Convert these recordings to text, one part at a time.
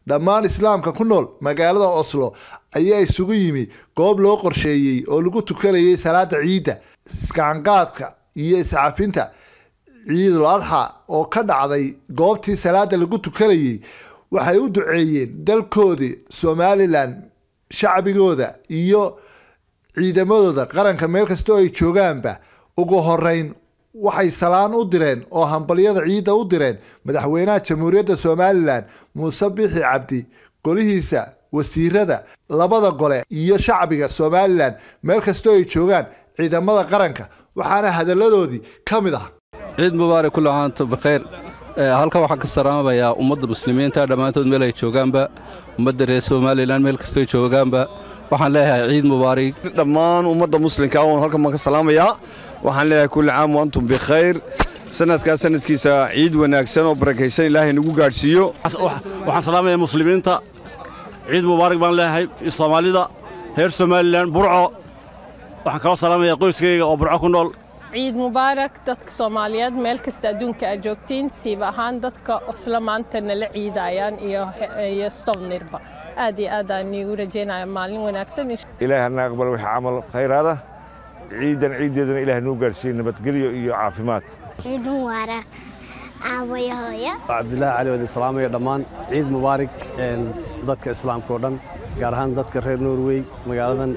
dhammaan islaamka ku nool magaalada oslo ayaa isugu yimi goob loo qorsheeyey oo lagu tukanayay salaada ciidda iskacanqaadka iyo iscafinta ciidul adxa oo ka dhacday goobtii salaada lagu tukanayey waxay u duceeyeen dalkoodii somalilan shacbigooda iyo ciidamadooda qaranka meel kastoo ay joogaanba ugu horeyn waxay salaan u direen oo hambalyada ciidda u direen madaxweynaha jamhuuriyadda somalilan muuse bixi cabdi golihiisa wasiirada labada gole iyo shacbiga somalilan meel kastoo ay joogaan ciidamada qaranka waxaana hadalladoodii ka mid ah ciid mubaarak kulli caanto bikhayr halkan waxaan ka salaamayaa ummadda muslimiinta dhammaantood meel ay joogaanba ummadda reer somalilan meel kastoo ay joogaanba waxaan leeyahay ciid mubaarig dhammaan ummadda muslimka oon halkan baan ka salaamayaa waxaan leeyahay kulli caam wa antum bikhayr sanadkaas sanadkiisa ciid wanaagsan oo barakaysan ilaahay nagu gaadhsiiyo waxaan salaamayaa muslimiinta ciid mubaarak baan leeyahay soomaalida reer somalilan burco waxaan kaloo salaamayaa qoyskayga oo burco ku nool ciid mubaarak dadka soomaaliyeed meel kasta adduunka aad joogtiin siib ahaan dadka oslo maanta nala ciidayaan iyo stobnirba aad iyo aad aan iigu rajaynaya maalin wanaagsan ilaahi hana aqbal wixii camal khayraada ciidan ciiddeedana ilaah nuu gaarsiiye nabadgelyo iyo caafimaad ciid mubaarak aabaya hooyo cabdilaahi cali wadi salaamaya dhammaan ciid mubaarak dadka islaamka oo dhan gaar ahaan dadka reer norway magaaladan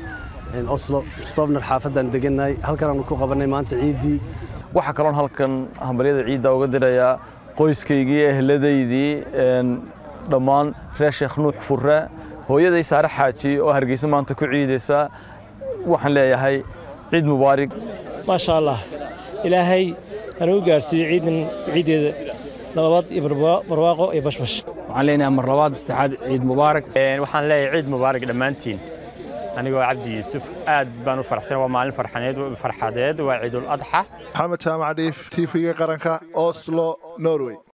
oslo stobner xaafaddan degannahay halkanaanu ku qabannay maanta ciiddii waxaa kaloon halkan hambalyada ciidda uga dirayaa qoyskaygii ehladaydii dhammaan reer sheekh nuux furre hooyaday saare xaaji oo hargeysa maanta ku ciidaysa waxaan leeyahay ciid mubaarig maasha allah ilaahay hanuu gaarsiiyo ciidan ciiddeeda nabad iyo barwaaqo iyo bashbash waxaan leenahay mar labaad saddexaad ciid mubaarak waxaan leeyahay ciid mubaarak dhammaantiin anigoo cabdi yuusuf aad baan u faraxsan waa maalin farxaneed farxadeed waa ciidul adxa maxamed jaamac dhiif tv-ga qaranka oslo norway